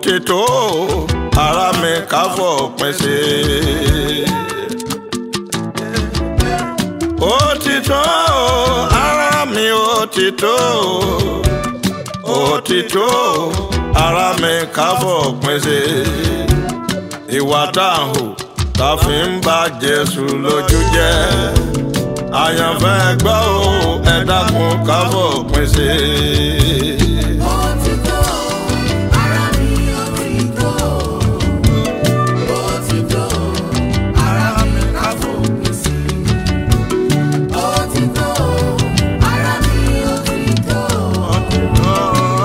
ti tó ara mi ká fòpin sí i. ó ti tó ara mi ó ti tó ó ti tó ara mi ká fòpin sí i. ìwà tá a hù tá a fi ń bá Jésù lójú jẹ́ àyànfẹ́ gbọ́ ò ẹ dákun ká fòpin sí i. Ó ti tó, ara mi ó ti tó. Ó ti tó, ara mi ká fòpin sí. Ó ti tó, ara mi ó ti tó. Ó ti tó,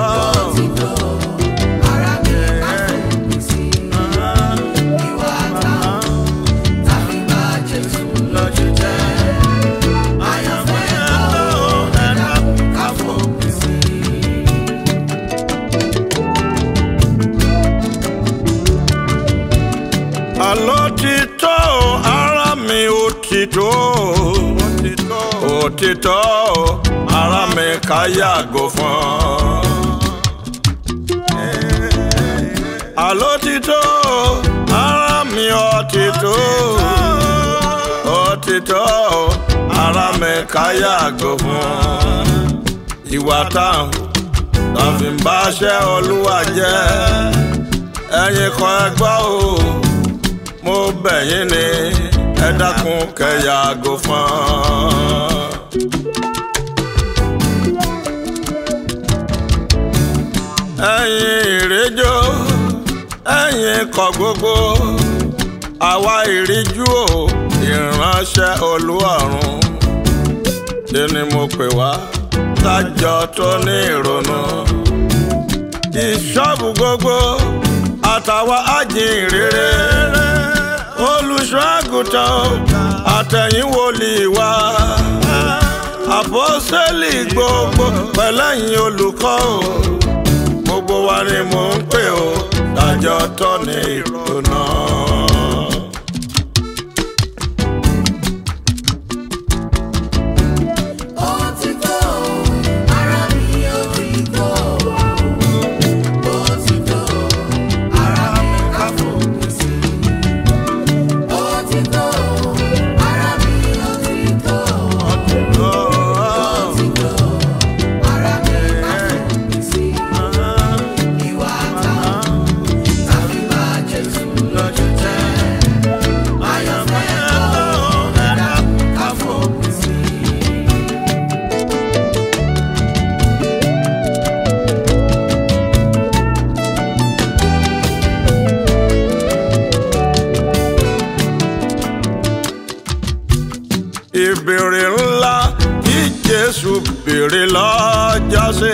ara mi ká fòpin sí. Ìwà táwọn tàbí bá Jésù lójú jẹ́. Àyànfẹ́ gbọ́ ẹ dákun ká fòpin sí. Àló ti tó ara mi ó ti tó ó ti tó ara mi ká yàgò fún. Àló ti tó ara mi ó ti tó ó ti tó ara mi ká yàgò fún. Ìwà táwọn tó fi ń báṣẹ́ Olúwa jẹ́ ẹ̀yin kan ẹ gbọ́ o mo bẹ̀ yín ni ẹ dákun kẹ́ yàgò fún. ẹ̀yin ìrẹ́jọ́ ẹ̀yin kọ̀ gbogbo àwa ìríjú o ìránṣẹ́ olúwarun ṣe ni mo pè wá lájọ tó ní ìrònú ìṣọ́bù gbogbo àtàwọn àjìnrere olùṣọ́ àgùntàn àtẹ̀yìn wòlíì wa àpọ́sẹ́lì gbogbo pẹ̀lẹ́yìn olùkọ́ o gbogbo wa ni mò ń pè ó dájọ́ tọ́ ní ìrònà. Ó ti tó, ara mi ó ti tó. Ó ti tó, ara mi ká fòpin sí. Ó ti tó, ara mi ó ti tó. Ó ti tó, ara mi ká fòpin sí. Ìwà táwọn tàbí bá Jésù lójú jẹ́. Àyànfẹ́ gbọ́ ẹ dákun ká fòpin sí. ìbéèrè ńlá tí Jésù béèrè lọ́jọ́sí.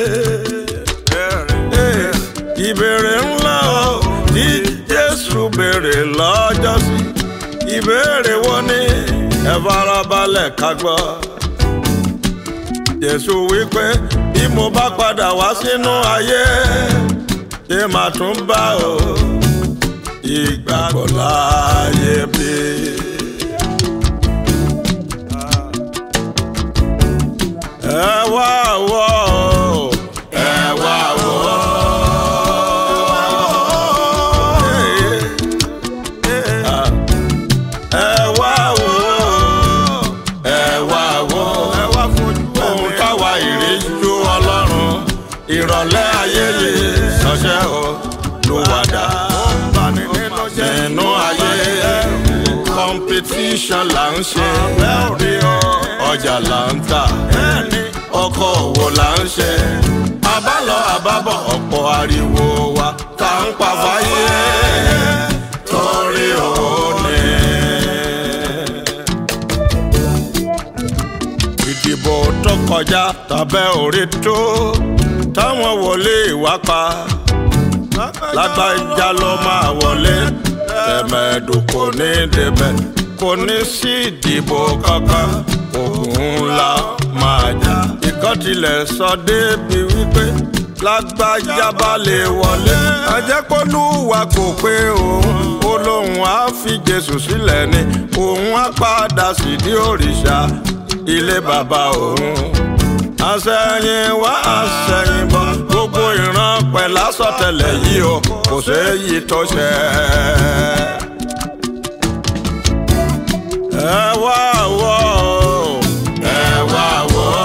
ìbéèrè ńlá o tí Jésù béèrè lọ́jọ́sí. ìbéèrè wo ni ẹ farabalẹ̀ ká gbọ́. Jésù wípé bí mo bá padà wá sínú ayé ṣé màá tún bá o ìgbàgbọ́ láàyè bí. ẹ wá wò ó ẹ wá wò ó. ẹ wá wò ó ẹ wá wò ó ohun táwa ìríjú ọlọ́run ìrọ̀lẹ́ ayé yìí ṣọṣẹ́ o ló wà dá nínú ayé competition là ń ṣe ọjà là ń tà ọkọ̀ òwò là ń ṣe àbálọ àbábọ̀ ọ̀pọ̀ ariwo wa tá ń pa fáyé torí owó ni. ìdìbò tó kọjá tàbẹ́ orí tó táwọn wọlé ìwá pa lágbájá ló máa wọlé tẹ̀mẹ̀dù kò ní débẹ̀ kò ní sí ìdìbò kankan ògùn ńlá máa jà. ìkan tilẹ̀ sọ débi wípé lágbájá bá lè wọlé. àjẹpọ́lúwa kò pé òun ó lóun á fi Jésù sílẹ̀ ni òun á padà sídìí òrìṣà ilé bàbá òun àṣẹyìn wá àṣẹyìn bọ̀ gbogbo ìran pẹ̀lú àsọtẹ́lẹ̀ yìí o kò séyìí tó ṣẹ. ẹ wá wò ó, ẹ wá wò ó.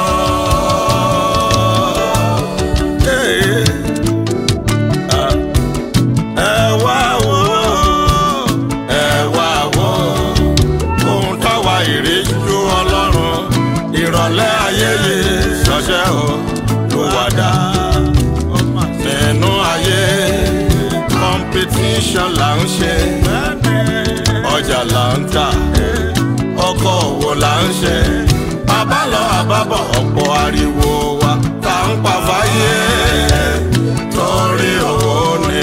Ee, ah, ẹ wá wò ó, ẹ wá wò ó. ohun táwa ìríjú ọlọ́run ìrọ̀lẹ́ ayé yìí ṣọṣẹ́ o ló wá dá nínú ayé competition là ń ṣe ọjà là ń tà ọkọ̀ òwò là ń ṣe àbálọ àbábọ̀ ọ̀pọ̀ ariwo wa tá ń pa fáyé torí owó ni.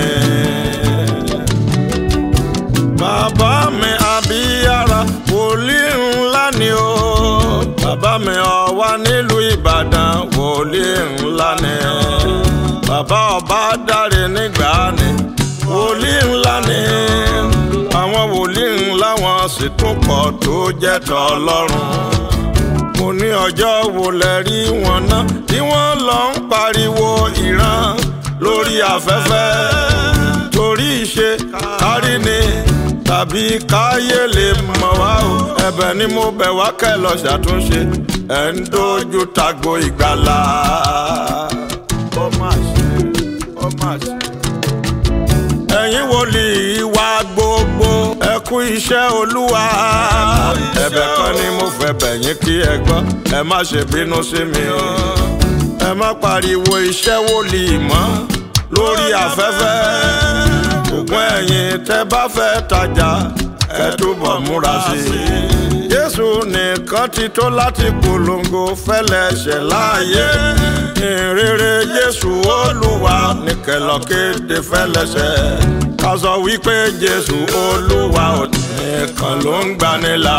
Bàbá mi àbíyára wòlíì ńlá ni o. Bàbá mi ọ̀wá nílùú Ìbàdàn wòlíì ńlá ni. Bàbá ọba dáre nígbà ni wòlíì ńlá ni. Àwọn wòlíì ńlá wọn sì tún pọ̀ tó jẹ́ tọ́lọ́run. Mo ní ọjọ́ wo lẹ rí wọn náà tí wọ́n lọ ń pariwo ìran lórí afẹ́fẹ́ torí ìṣe kárí ni tàbí káyé lè mọ̀ wá o ẹ̀bẹ̀ ni mo bẹ̀ wá kẹ́ lọ ṣàtúnṣe ẹ̀ ń dojú tago ìgbàlà. ó mà ṣe ó mà ṣe. ẹ̀yin wòlíì wa gbogbo ẹ kú iṣẹ́ olúwa ẹ̀bẹ̀ kan ni mo fẹ́ bẹ̀ yín kí ẹ gbọ́ ẹ má ṣe bínú sí mi ẹ má pariwo iṣẹ́ wòlíì mọ́ lórí afẹ́fẹ́ ṣùgbọ́n ẹ̀yin tẹ́ bá fẹ́ tajà ẹ túbọ̀ múra sí i. Jésù nìkan ti tó láti polongo fẹ́lẹ́ṣẹ̀ láàyè. Ìrere Jésù Olúwa nìkẹ́lọ́ kéde fẹ́lẹ́ṣẹ̀. Ká sọ wípé Jésù Olúwa ò nìkan ló ń gbanilà.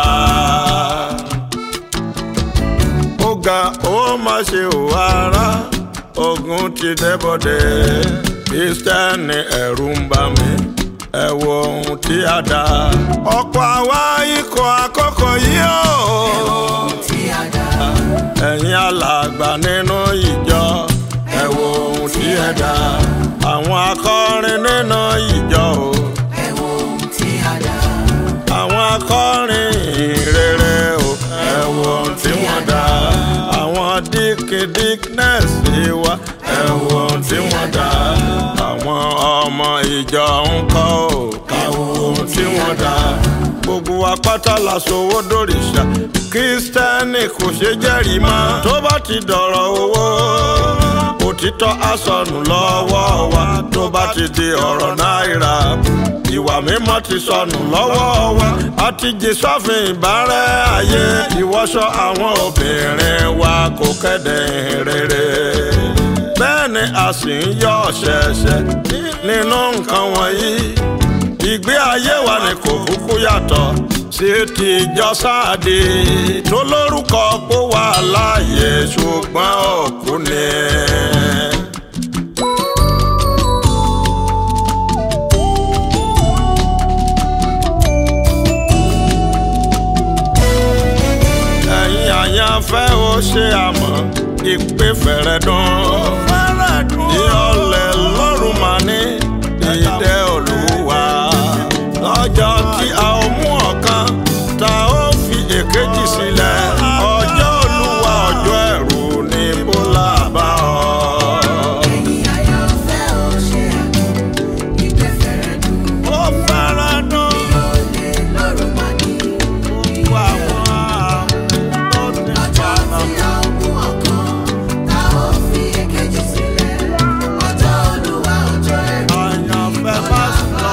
Ó ga ó má ṣe ò ara ogun ti débọ̀dẹ̀ kristẹni ẹ̀rù ń bà mí ẹ wo ohun tí a dá. ọ̀pọ̀ àwa ikọ̀ àkọ́kọ́ yìí o. tí a dá ẹ̀yin alàgbà nínú ìjọ ẹ wo ohun tí ẹ dá. àwọn akọrin nínú ìjọ o. ẹ wo ohun tí a dá àwọn akọrin ìrere o. ẹ wo ohun tí wọ́n dá. àwọn díkìdíknẹ́sì wa ẹ wo ohun tí wọ́n dá. àwọn ọmọ ìjọ ń kọ́ o. ẹ wo ohun tí wọ́n dá. gbogbo wa pátá la sowó dòrìṣà kírísítẹ́nì kò ṣe jẹ́rìí mọ́. tó bá ti dọ̀rọ̀ owó òtítọ́ àsọnù lọ́wọ́ wa tó bá ti di ọ̀rọ̀ náírà ìwà mímọ́ ti sọnù lọ́wọ́ wa a ti jí sọ́fin ìbárẹ́ ayé ìwọṣọ àwọn obìnrin wa kò kéde rere bẹ́ẹ̀ ni a sì ń yọ ṣẹ̀ṣẹ̀ nínú nǹkan wọ̀nyí ìgbé ayé wa ni kò kúkú yàtọ̀ sí ti ìjọ sáàdì tó lórúkọ pó wà láàyè ṣùgbọ́n òkú ni. ẹ̀yin àyànfẹ́ ó ṣe àmọ́ ìpè fẹ̀rẹ̀ dùn. ní ọ̀lẹ́ lọ́rùn máa ní ìdẹ́ olúwa. lọ́jọ́ tí a ó mú ọ̀kan tá a ó fi èkejì sílẹ̀. ọjọ́ olúwa ọjọ́ ẹ̀rù ní bólà bá ọ. ẹ̀yin àyànfẹ́ ò ṣe àmọ́ ìpè fẹ́rẹ̀ dùn ó fẹ́rẹ̀ dùn. olè lọ́rùn máa ní gbogbo àwọn tó ti ọjọ́ bá tí a ó mú ọ̀kan tá ó fi èkejì sílẹ̀ ọjọ́ olúwa ọjọ́ ẹ̀rù àyànfẹ́ bá sọ.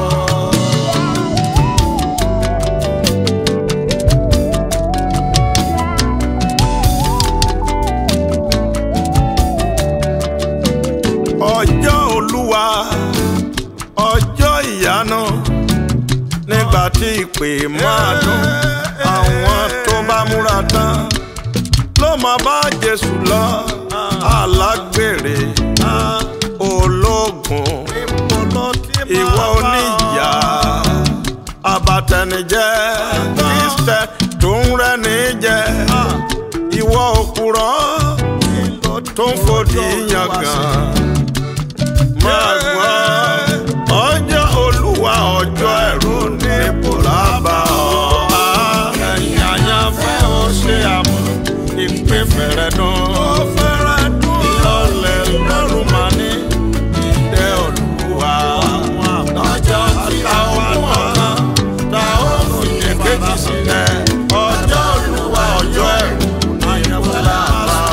ọjọ́ olúwa ọjọ́ ìyanu nígbà tí ìpè máa dún àwọn tó bá múra tán ló máa bá jésù lọ alágbèrè ológun ìwọ oníyà abatẹnijẹ kristẹ tó ń rẹni jẹ ìwọ òpùrọ́ kì í yangàn. máa gbọ́ ọjọ́ olúwa ọjọ́ ẹ̀rù ní bùlábà ọ̀. ẹ̀yìn àyànfẹ́ ó ṣe àmọ́ ìpín fẹ̀rẹ̀ dùn. ìlọlẹ̀ lọ́rùn máa ní ìdẹ́ olúwa. lọ́jọ́ tí a ó mú ọ̀kan tá a ó fi èkejì sílẹ̀. ọjọ́ olúwa ọjọ́ ẹ̀rù ní bùlábà ọ̀.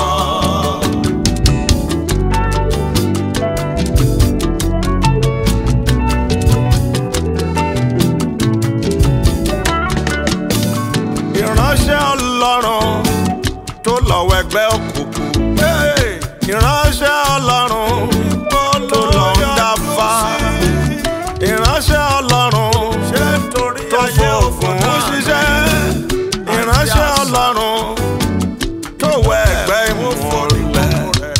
ìránṣẹ́ ọlọ́run tó lọ́wọ́ ẹgbẹ́ òkùnkùn. ìránṣẹ́ ọlọ́run tó lọ ń dáfá. ìránṣẹ́ ọlọ́run tó fòògùn ṣiṣẹ́. ìránṣẹ́ ọlọ́run tó wọ ẹgbẹ́ ìmúlẹ̀.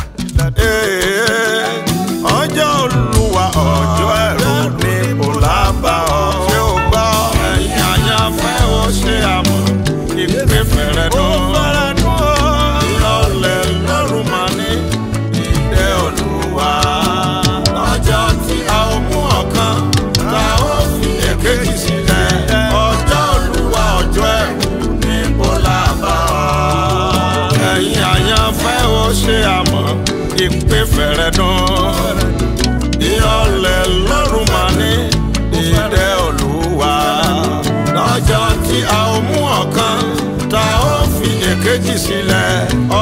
ọjọ́ olúwa ọjọ́ ẹ̀rù ní bùlábà ọ̀. ṣé o gbọ́ ẹ̀yin àyànfẹ́ ó ṣe àmọ́ ìpè fẹ̀rẹ̀ dùn. ìlọlẹ̀ lọ́rùn máa ní ìdẹ́ olúwa. lọ́jọ́ tí a ó mú ọ̀kan tá a ó fi èkejì sílẹ̀. ọjọ́ olúwa ọjọ́ ẹ̀rù ní bùlábà ọ̀. ẹ̀yin àyànfẹ́ ó ṣe àmọ́ ìpè fẹ̀rẹ̀ dùn ìyọlẹ̀ lọ́rùn máa ní ìdẹ́ olúwa. lọ́jọ́ tí a ó mú ọ̀kan tá a ó fi èkejì sílẹ̀